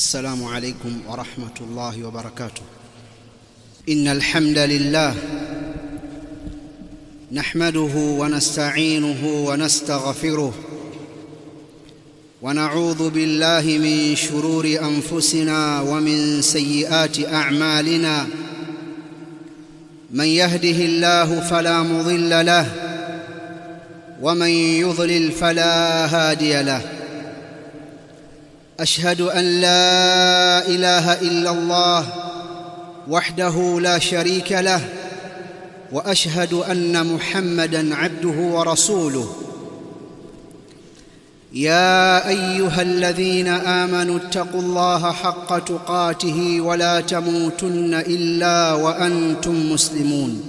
السلام عليكم ورحمة الله وبركاته إن الحمد لله نحمده ونستعينه ونستغفره ونعوذ بالله من شرور أنفسنا ومن سيئات أعمالنا من يهده الله فلا مضل له ومن يضلل فلا هادي له اشهد ان لا اله الا الله وحده لا شريك له واشهد ان محمدا عبده ورسوله يا ايها الذين امنوا اتقوا الله حق تقاته ولا تموتن الا وانتم مسلمون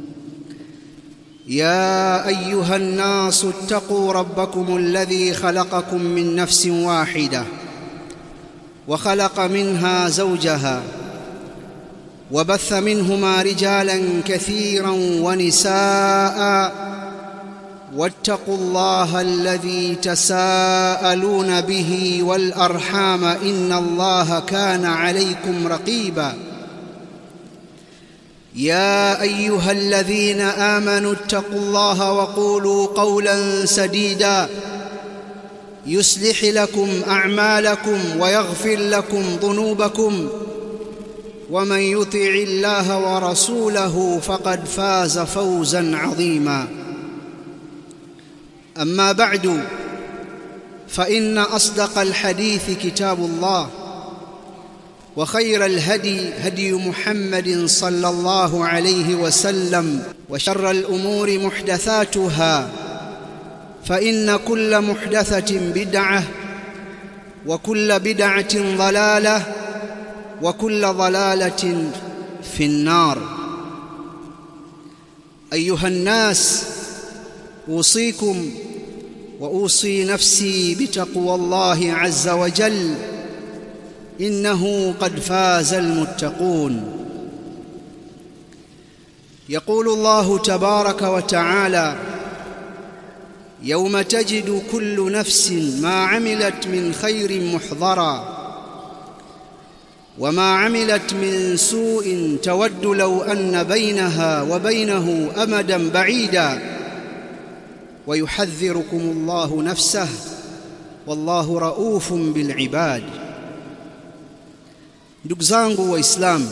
يا ايها الناس اتقوا ربكم الذي خلقكم من نفس واحده وخلق منها زوجها وبث منهما رجالا كثيرا ونساء واتقوا الله الذي تساءلون به والارحام ان الله كان عليكم رقيبا يا ايها الذين امنوا اتقوا الله وقولوا قولا سديدا يصلح لكم اعمالكم ويغفر لكم ذنوبكم ومن يطع الله ورسوله فقد فاز فوزا عظيما اما بعد فان اصدق الحديث كتاب الله وخير الهدي هدي محمد صلى الله عليه وسلم وشر الامور محدثاتها فان كل محدثه بدعه وكل بدعه ضلاله وكل ضلاله في النار ايها الناس اوصيكم واوصي نفسي بتقوى الله عز وجل انه قد فاز المتقون يقول الله تبارك وتعالى يوم تجد كل نفس ما عملت من خير محضرا وما عملت من سوء تود لو ان بينها وبينه امدا بعيدا ويحذركم الله نفسه والله رؤوف بالعباد ndugu zangu waislamu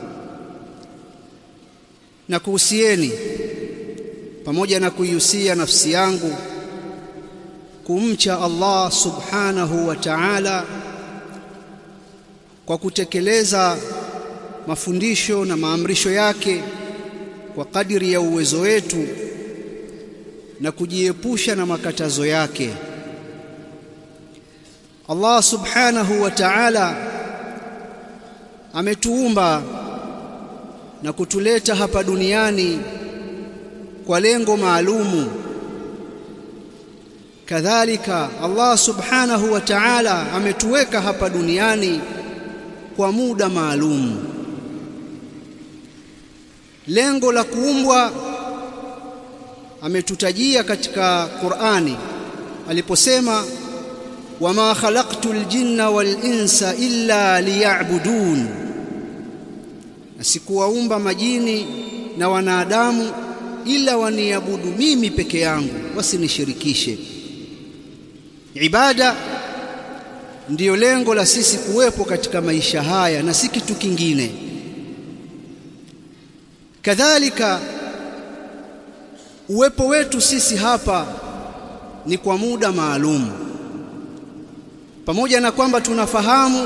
na kuhusieni pamoja na kuihusia nafsi yangu kumcha Allah subhanahu wa ta'ala kwa kutekeleza mafundisho na maamrisho yake kwa kadiri ya uwezo wetu na kujiepusha na makatazo yake Allah subhanahu wa ta'ala ametuumba na kutuleta hapa duniani kwa lengo maalumu kadhalika Allah subhanahu wa ta'ala ametuweka hapa duniani kwa muda maalum lengo la kuumbwa ametutajia katika Qur'ani aliposema wama khalaqtul jinna wal insa illa liya'budun asikuwaumba majini na wanadamu ila waniabudu mimi peke yangu wasinishirikishe ibada ndiyo lengo la sisi kuwepo katika maisha haya na si kitu kingine kadhalika uwepo wetu sisi hapa ni kwa muda maalum pamoja na kwamba tunafahamu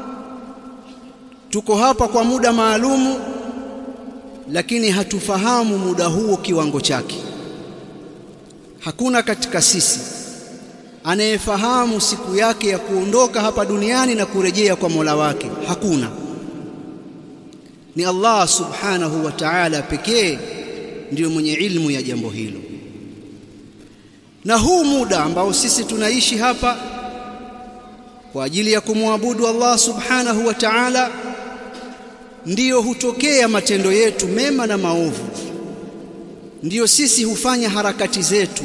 tuko hapa kwa muda maalumu lakini hatufahamu muda huo kiwango chake hakuna katika sisi anayefahamu siku yake ya kuondoka hapa duniani na kurejea kwa Mola wake hakuna ni Allah subhanahu wa ta'ala pekee ndiyo mwenye ilmu ya jambo hilo na huu muda ambao sisi tunaishi hapa kwa ajili ya kumwabudu Allah subhanahu wa ta'ala ndiyo hutokea matendo yetu mema na maovu ndiyo sisi hufanya harakati zetu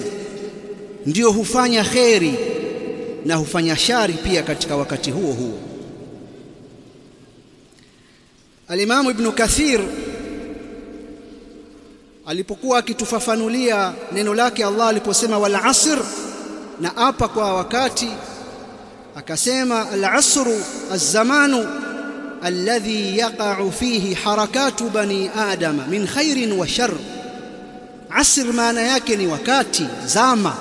ndiyo hufanya kheri na hufanya shari pia katika wakati huo huo Alimamu Ibn Kathir alipokuwa akitufafanulia neno lake Allah aliposema wal asr na apa kwa wakati akasema al asru az-zamanu alladhi yaqa'u fihi harakatu bani adama min khairin wa shar asr maana yake ni wakati zama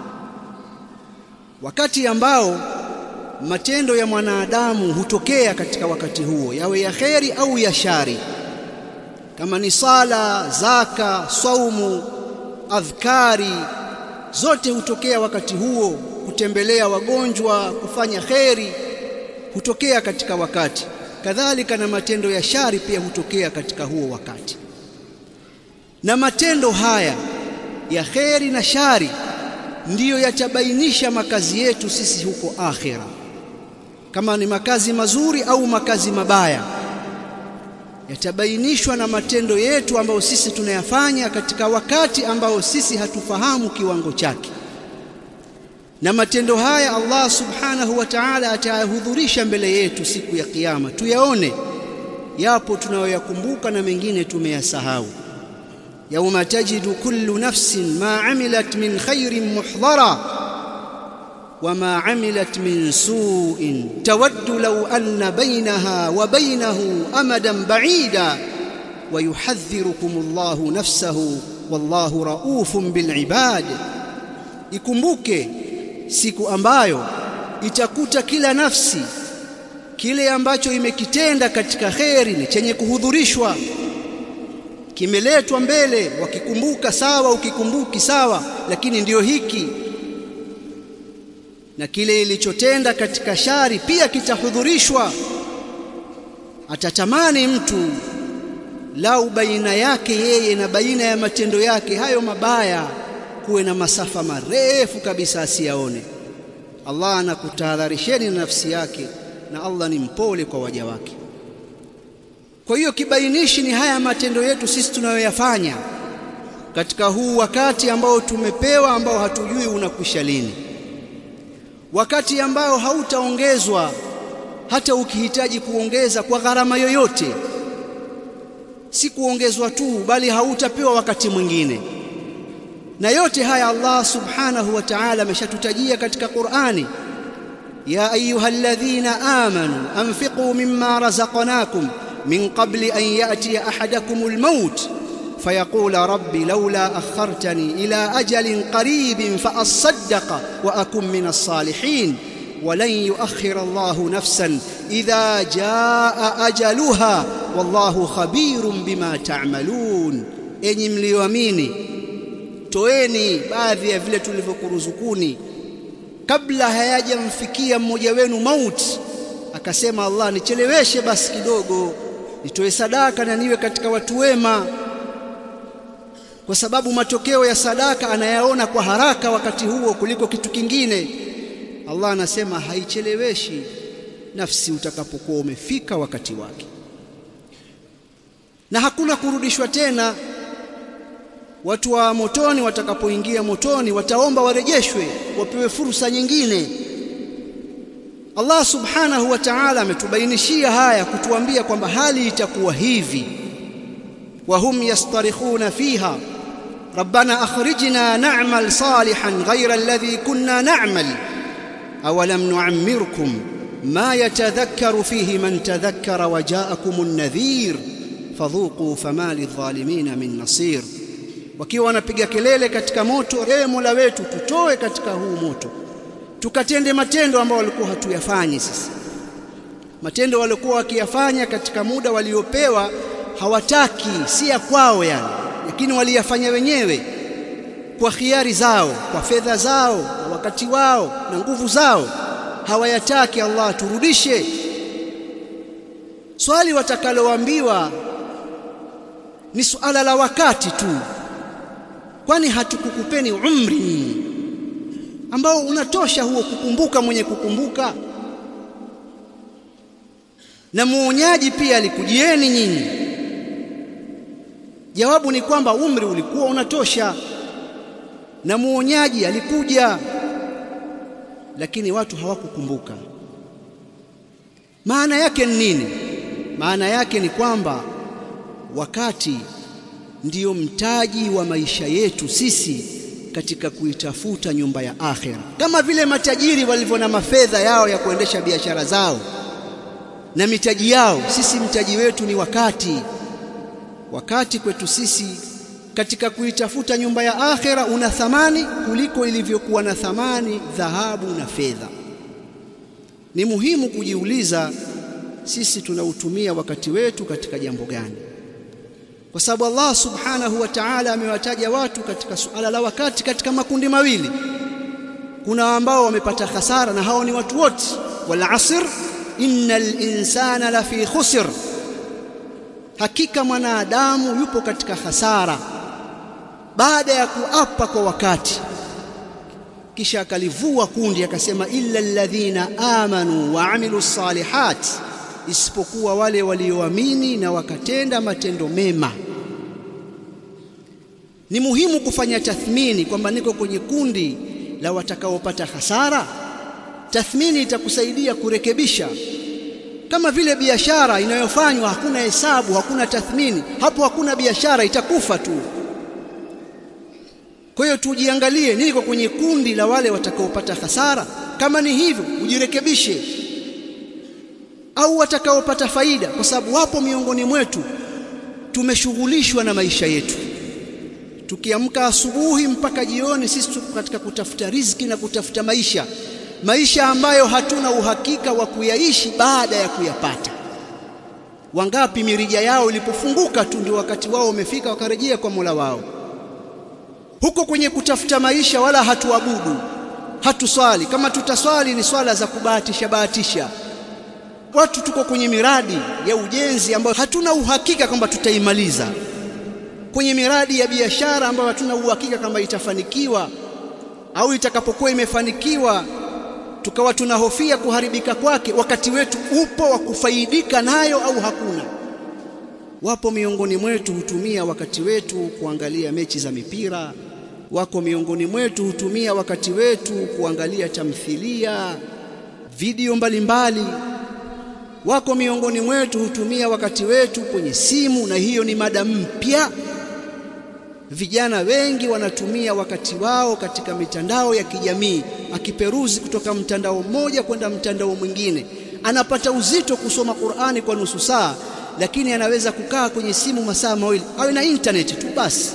wakati ambao matendo ya mwanadamu hutokea katika wakati huo yawe ya kheri au ya shari kama ni sala zaka saumu adhkari zote hutokea wakati huo kutembelea wagonjwa kufanya kheri hutokea katika wakati kadhalika na matendo ya shari pia hutokea katika huo wakati na matendo haya ya kheri na shari ndiyo yatabainisha makazi yetu sisi huko akhira kama ni makazi mazuri au makazi mabaya yatabainishwa na matendo yetu ambayo sisi tunayafanya katika wakati ambao sisi hatufahamu kiwango chake na matendo haya Allah subhanahu wa ta'ala atayahudhurisha mbele yetu siku ya kiyama tuyaone yapo tunayoyakumbuka na mengine tumeyasahau yauma tajidu kullu nafsin ma amilat min khairin muhdhara wama amilat min su'in tawaddu law anna bainaha wa bainahu amadan ba'ida wa yuhadhdhirukum Allahu nafsahu wallahu raufun bil ibad ikumbuke siku ambayo itakuta kila nafsi kile ambacho imekitenda katika kheri ni chenye kuhudhurishwa kimeletwa mbele wakikumbuka sawa ukikumbuki sawa lakini ndiyo hiki na kile ilichotenda katika shari pia kitahudhurishwa atatamani mtu lau baina yake yeye na baina ya matendo yake hayo mabaya kuwe na masafa marefu kabisa asiyaone Allah anakutahadharisheni na nafsi yake na Allah ni mpole kwa waja wake kwa hiyo kibainishi ni haya matendo yetu sisi tunayoyafanya katika huu wakati ambao tumepewa ambao hatujui unakwisha lini wakati ambao hautaongezwa hata ukihitaji kuongeza kwa gharama yoyote si kuongezwa tu bali hautapewa wakati mwingine na yote haya Allah subhanahu wa ta'ala ameshatutajia katika Qur'ani ya ayyuhalladhina amanu anfiqu mimma razaqnakum min qabli an ya'tiya ahadakumul maut فيقول ربي لولا أخرتني إلى أجل قريب فأصدق وأكن من الصالحين ولن يؤخر الله نفسا إذا جاء أجلها والله خبير بما تعملون أني mlioamini toeni baadhi ya vile tulivyokuruzukuni kabla hayajamfikia mmoja wenu mauti akasema Allah nicheleweshe basi kidogo nitoe sadaka na niwe katika watu wema kwa sababu matokeo ya sadaka anayaona kwa haraka wakati huo kuliko kitu kingine Allah anasema haicheleweshi nafsi utakapokuwa umefika wakati wake na hakuna kurudishwa tena watu wa motoni watakapoingia motoni wataomba warejeshwe wapewe fursa nyingine Allah subhanahu wa ta'ala ametubainishia haya kutuambia kwamba hali itakuwa hivi وهم يصطرخون فيها ربنا أخرجنا نعمل صالحا غير الذي كنا نعمل أولم نعمركم ما يتذكر فيه من تذكر وجاءكم النذير فذوقوا فما للظالمين من نصير wakiwa wanapiga kelele katika moto ewe Mola wetu tutoe katika huu moto tukatende matendo ambayo walikuwa hatuyafanyi sisi matendo walikuwa wakiyafanya katika muda waliopewa hawataki si ya kwao yani lakini waliyafanya wenyewe kwa khiari zao kwa fedha zao kwa wakati wao na nguvu zao hawayataki Allah turudishe swali watakaloambiwa ni suala la wakati tu kwani hatukukupeni umri ambao unatosha huo kukumbuka mwenye kukumbuka na muonyaji pia alikujieni nyinyi jawabu ni kwamba umri ulikuwa unatosha na muonyaji alikuja lakini watu hawakukumbuka maana yake ni nini maana yake ni kwamba wakati ndiyo mtaji wa maisha yetu sisi katika kuitafuta nyumba ya akhera, kama vile matajiri walivyo na mafedha yao ya kuendesha biashara zao na mitaji yao. Sisi mtaji wetu ni wakati. Wakati kwetu sisi katika kuitafuta nyumba ya akhera una thamani kuliko ilivyokuwa na thamani dhahabu na fedha. Ni muhimu kujiuliza sisi tunautumia wakati wetu katika jambo gani? Kwa sababu Allah subhanahu wa ta'ala amewataja watu katika suala la wakati katika makundi mawili. Kuna ambao wamepata hasara na hao ni watu wote, wal asr innal insana lafi khusr, hakika mwanadamu yupo katika hasara. Baada ya kuapa kwa wakati, kisha akalivua kundi akasema, illa alladhina amanu wa amilu salihat, isipokuwa wale walioamini na wakatenda matendo mema. Ni muhimu kufanya tathmini kwamba niko kwenye kundi la watakaopata hasara. Tathmini itakusaidia kurekebisha. Kama vile biashara inayofanywa hakuna hesabu, hakuna tathmini, hapo hakuna biashara, itakufa tu. Kwa hiyo tujiangalie, niko kwenye kundi la wale watakaopata hasara? Kama ni hivyo, ujirekebishe, au watakaopata faida, kwa sababu wapo miongoni mwetu tumeshughulishwa na maisha yetu tukiamka asubuhi mpaka jioni, sisi tuko katika kutafuta riziki na kutafuta maisha, maisha ambayo hatuna uhakika wa kuyaishi baada ya kuyapata. Wangapi mirija yao ilipofunguka tu ndio wakati wao umefika, wakarejea kwa Mola wao. Huko kwenye kutafuta maisha, wala hatuabudu, hatuswali. Kama tutaswali ni swala za kubahatisha bahatisha. Watu tuko kwenye miradi ya ujenzi ambayo hatuna uhakika kwamba tutaimaliza kwenye miradi ya biashara ambayo hatuna uhakika kama itafanikiwa au itakapokuwa imefanikiwa tukawa tunahofia kuharibika kwake, wakati wetu upo wa kufaidika nayo au hakuna? Wapo miongoni mwetu hutumia wakati wetu kuangalia mechi za mipira, wako miongoni mwetu hutumia wakati wetu kuangalia tamthilia, video mbalimbali mbali. Wako miongoni mwetu hutumia wakati wetu kwenye simu, na hiyo ni mada mpya. Vijana wengi wanatumia wakati wao katika mitandao ya kijamii, akiperuzi kutoka mtandao mmoja kwenda mtandao mwingine. Anapata uzito kusoma Qur'ani kwa nusu saa, lakini anaweza kukaa kwenye simu masaa mawili, awe na intaneti tu basi.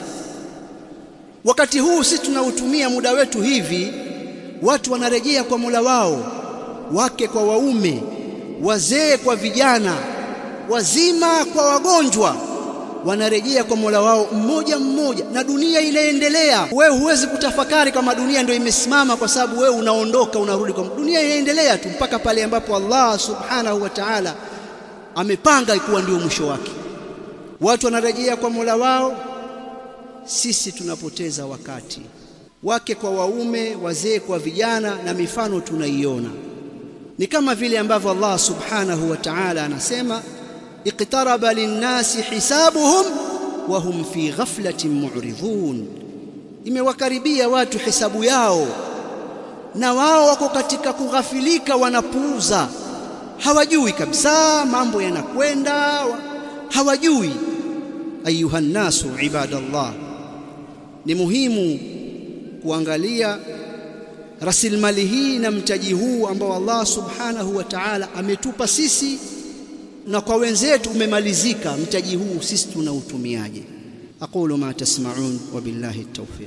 Wakati huu sisi tunautumia muda wetu hivi, watu wanarejea kwa Mola wao, wake kwa waume, wazee kwa vijana, wazima kwa wagonjwa wanarejea kwa Mola wao mmoja mmoja, na dunia inaendelea. Wewe huwezi kutafakari kama dunia ndio imesimama, kwa sababu wewe unaondoka unarudi kwa dunia. Inaendelea tu mpaka pale ambapo Allah subhanahu wa ta'ala amepanga ikuwa ndio mwisho wake. Watu wanarejea kwa Mola wao, sisi tunapoteza wakati, wake kwa waume, wazee kwa vijana, na mifano tunaiona. Ni kama vile ambavyo Allah subhanahu wa ta'ala anasema iqtaraba linnasi hisabuhum wa hum fi ghaflatin mu'ridhun, imewakaribia watu hisabu yao na wao wako katika kughafilika, wanapuuza, hawajui kabisa mambo yanakwenda, hawajui. Ayuha nnasu ibadallah, ni muhimu kuangalia rasilimali hii na mtaji huu ambao Allah subhanahu wa ta'ala ametupa sisi na kwa wenzetu umemalizika. Mtaji huu sisi tunautumiaje? aqulu ma tasma'un wa billahi at-tawfiq.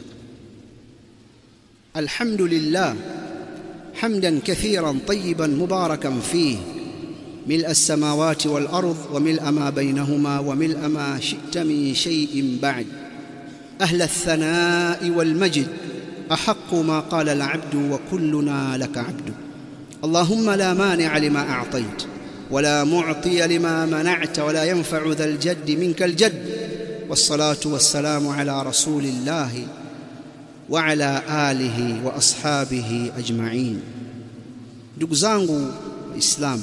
Alhamdulillah hamdan kathiran tayyiban mubarakan fihi ملء السماوات والأرض وملء ما بينهما وملء ما شئت من شيء بعد أهل الثناء والمجد أحق ما قال العبد وكلنا لك عبد اللهم لا مانع لما أعطيت ولا معطي لما منعت ولا ينفع ذا الجد منك الجد والصلاة والسلام على رسول الله وعلى آله وأصحابه أجمعين ndugu zangu Waislamu,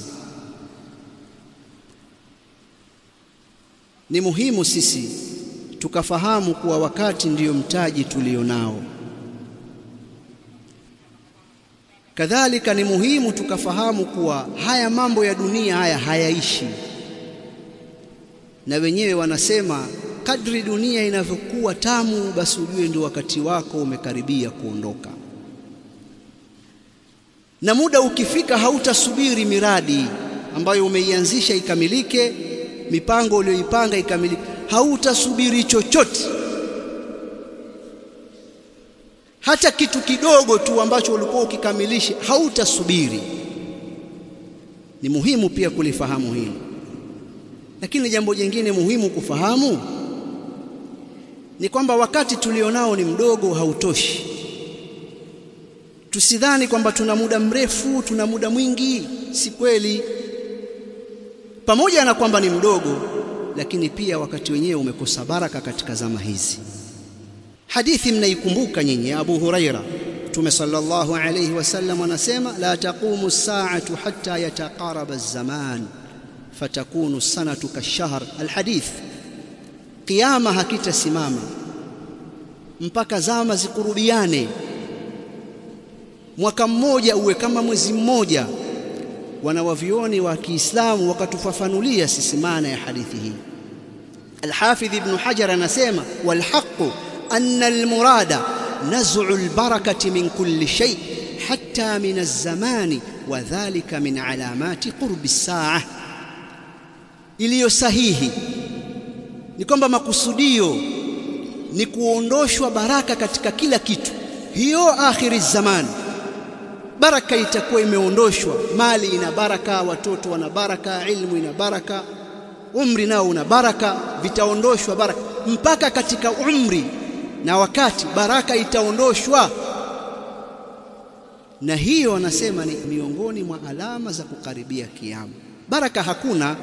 ni muhimu sisi tukafahamu kuwa wakati ndiyo mtaji tulionao. Kadhalika ni muhimu tukafahamu kuwa haya mambo ya dunia haya hayaishi, na wenyewe wanasema kadri dunia inavyokuwa tamu, basi ujue ndio wakati wako umekaribia kuondoka, na muda ukifika hautasubiri miradi ambayo umeianzisha ikamilike, mipango uliyoipanga ikamilike, hautasubiri chochote, hata kitu kidogo tu ambacho ulikuwa ukikamilisha hautasubiri. Ni muhimu pia kulifahamu hili, lakini jambo jingine muhimu kufahamu ni kwamba wakati tulionao ni mdogo, hautoshi. Tusidhani kwamba tuna muda mrefu, tuna muda mwingi. Si kweli. Pamoja na kwamba ni mdogo, lakini pia wakati wenyewe umekosa baraka katika zama hizi. Hadithi mnaikumbuka nyinyi, Abu Huraira, Mtume sallallahu alayhi wasallam anasema, la taqumu as-sa'atu hatta yataqaraba az-zaman fatakunu as-sanatu kash-shahr. Alhadith, Kiyama hakitasimama mpaka zama zikurubiane, mwaka mmoja uwe kama mwezi mmoja. Wanawavioni wa Kiislamu wakatufafanulia sisi maana ya hadithi hii. Alhafidh Ibn Hajar anasema walhaqu anna almurada naz'u albarakati min kulli shay hatta min alzamani wa dhalika min alamati qurbi as-sa'a, iliyo sahihi ni kwamba makusudio ni kuondoshwa baraka katika kila kitu. Hiyo akhiri zamani, baraka itakuwa imeondoshwa. Mali ina baraka, watoto wana baraka, ilmu ina baraka, umri nao una baraka, vitaondoshwa baraka mpaka katika umri na wakati, baraka itaondoshwa. Na hiyo wanasema ni miongoni mwa alama za kukaribia kiyama. Baraka hakuna.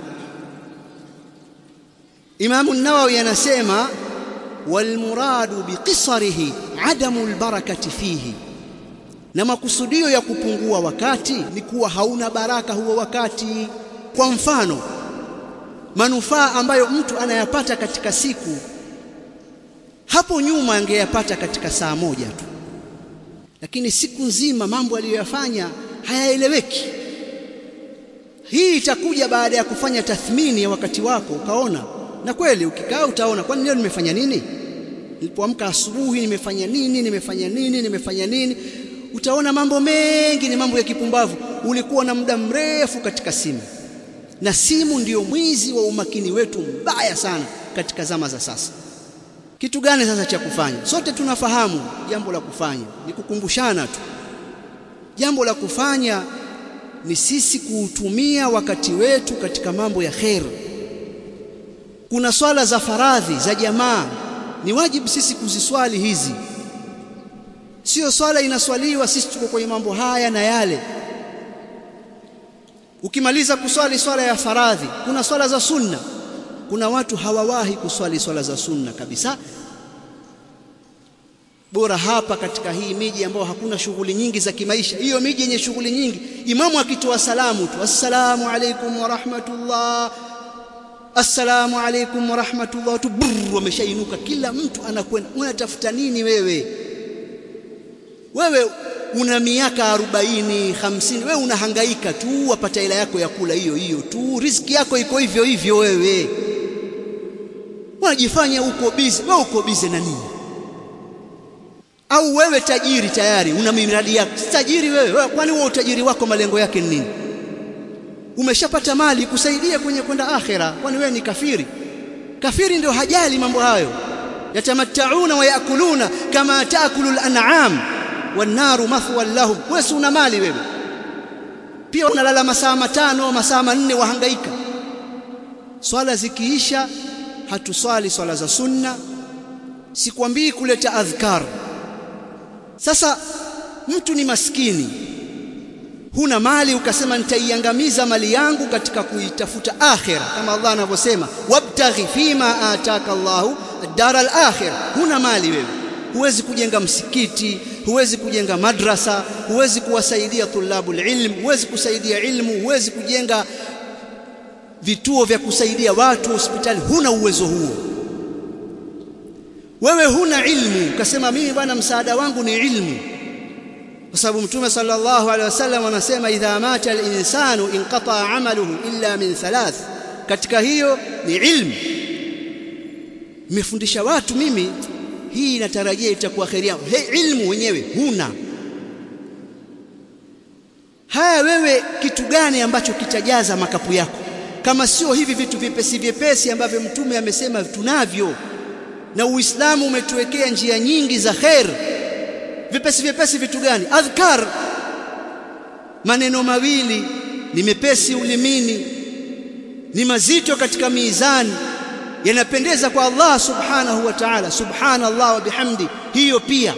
Imamu Nawawi anasema walmuradu biqisarihi adamu albarakati fihi, na makusudio ya kupungua wakati ni kuwa hauna baraka huo wakati. Kwa mfano, manufaa ambayo mtu anayapata katika siku, hapo nyuma angeyapata katika saa moja tu, lakini siku nzima mambo aliyoyafanya hayaeleweki. Hii itakuja baada ya kufanya tathmini ya wakati wako, ukaona na kweli ukikaa utaona, kwani leo nimefanya nini? Nilipoamka asubuhi nimefanya nini? Nimefanya nini? Nimefanya nini? Utaona mambo mengi ni mambo ya kipumbavu. Ulikuwa na muda mrefu katika simu, na simu ndiyo mwizi wa umakini wetu mbaya sana katika zama za sasa. Kitu gani sasa cha kufanya? Sote tunafahamu jambo la kufanya ni kukumbushana tu. Jambo la kufanya ni sisi kuutumia wakati wetu katika mambo ya kheri. Kuna swala za faradhi za jamaa, ni wajibu sisi kuziswali hizi. Sio swala inaswaliwa sisi tuko kwenye mambo haya na yale. Ukimaliza kuswali swala ya faradhi, kuna swala za sunna. Kuna watu hawawahi kuswali swala za sunna kabisa. Bora hapa katika hii miji ambayo hakuna shughuli nyingi za kimaisha, hiyo miji yenye shughuli nyingi, imamu akitoa salamu tu, assalamu alaikum wa rahmatullah assalamu alaikum wa rahmatullah, watu brr, wameshainuka, kila mtu anakwenda. Unatafuta nini wewe? Wewe una miaka arobaini hamsini, wewe unahangaika tu, wapata hela yako ya kula hiyo hiyo tu, riziki yako iko hivyo hivyo. Wewe unajifanya uko bize. Wewe uko bize na nini? Au wewe tajiri tayari, una miradi yako? Si tajiri wewe, wewe kwani wewe utajiri wako malengo yake ni nini? Umeshapata mali kusaidia kwenye kwenda akhera, kwani wewe ni kafiri? Kafiri ndio hajali mambo hayo. Yatamattauna wa yakuluna kama taakulu al-an'am wan-naru mathwan lahum. Wewe si una mali wewe, pia unalala masaa matano masaa manne, wahangaika. Swala zikiisha hatuswali swala za sunna. Sikwambii kuleta adhkar. Sasa mtu ni maskini huna mali ukasema nitaiangamiza mali yangu katika kuitafuta akhira, kama Allah anavyosema wabtaghi fima ataka Allahu ad-dara al-akhira. Huna mali wewe, huwezi kujenga msikiti, huwezi kujenga madrasa, huwezi kuwasaidia tulabul ilm, huwezi kusaidia ilmu, huwezi kujenga vituo vya kusaidia watu, hospitali. Huna uwezo huo wewe, huna ilmu ukasema mimi bwana, msaada wangu ni ilmu kwa sababu Mtume sallallahu alaihi wasallam anasema idha mata al-insanu inqata amaluhu illa min thalath katika hiyo ni ilmu nimefundisha watu mimi hii natarajia itakuwa kheri yangu he ilmu wenyewe huna haya wewe kitu gani ambacho kitajaza makapu yako kama sio hivi vitu vyepesi vyepesi ambavyo mtume amesema tunavyo na uislamu umetuwekea njia nyingi za khair vipesi vyepesi vitu gani adhkar maneno mawili ni mepesi ulimini ni mazito katika mizani yanapendeza kwa Allah subhanahu wa ta'ala subhanallah wa bihamdi hiyo pia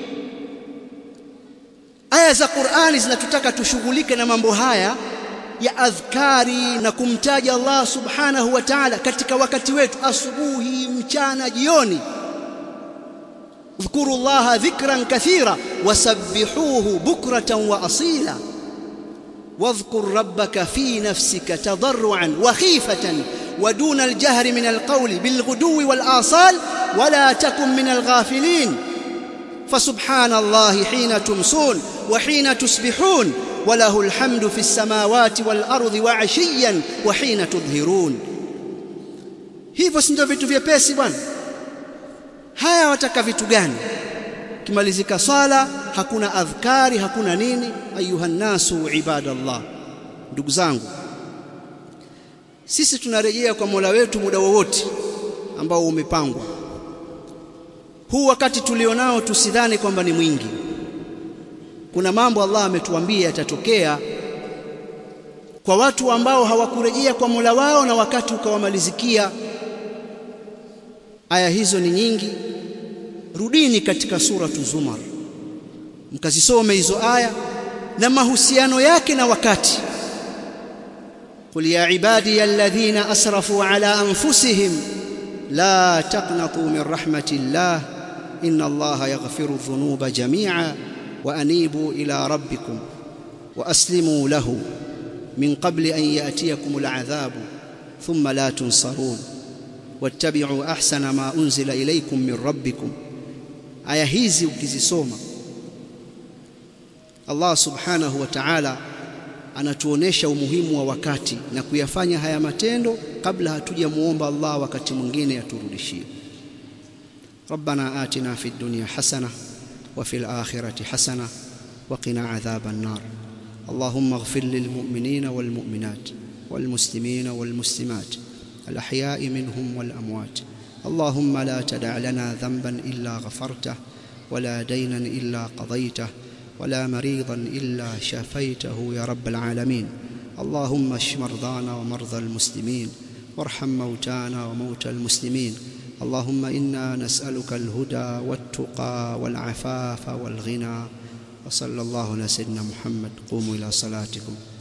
aya za Qur'ani zinatutaka tushughulike na mambo haya ya adhkari na kumtaja Allah subhanahu wa ta'ala katika wakati wetu asubuhi mchana jioni اذكروا الله ذكرا كثيرا وسبحوه بكرة وأصيلا واذكر ربك في نفسك تضرعا وخيفة ودون الجهر من القول بالغدو والآصال ولا تكن من الغافلين فسبحان الله حين تمسون وحين تصبحون وله الحمد في السماوات والأرض وعشيا وحين تظهرون hivyo si ndio vitu vyepesi bwana haya wataka vitu gani kimalizika swala hakuna adhkari hakuna nini ayuha nasu ibadallah ndugu zangu sisi tunarejea kwa Mola wetu muda wowote ambao umepangwa huu wakati tulionao tusidhani kwamba ni mwingi kuna mambo Allah ametuambia yatatokea kwa watu ambao hawakurejea kwa Mola wao na wakati ukawamalizikia aya hizo ni nyingi rudini katika suratu zumar mkazisome hizo aya na mahusiano yake na wakati قل يا عبادي الذين اسرفوا على انفسهم لا تقنطوا من رحمه الله ان الله يغفر الذنوب جميعا وانيبوا الى ربكم واسلموا له من قبل ان ياتيكم العذاب ثم لا تنصرون واتبعوا احسن ما انزل اليكم من ربكم aya hizi ukizisoma Allah subhanahu wa ta'ala anatuonesha umuhimu wa wakati na kuyafanya haya matendo kabla hatujamuomba Allah wakati mwingine aturudishie ربنا آتنا في الدنيا حسنة وفي الآخرة حسنة وقنا عذاب النار اللهم اغفر للمؤمنين والمؤمنات والمسلمين والمسلمات الأحياء منهم والأموات اللهم لا تدع لنا ذنبا الا غفرته ولا دينا الا قضيته ولا مريضا الا شفيته يا رب العالمين اللهم اشف مرضانا ومرضى المسلمين وارحم موتانا وموتى المسلمين اللهم انا نسالك الهدى والتقى والعفاف والغنى وصلى الله على سيدنا محمد قوموا الى صلاتكم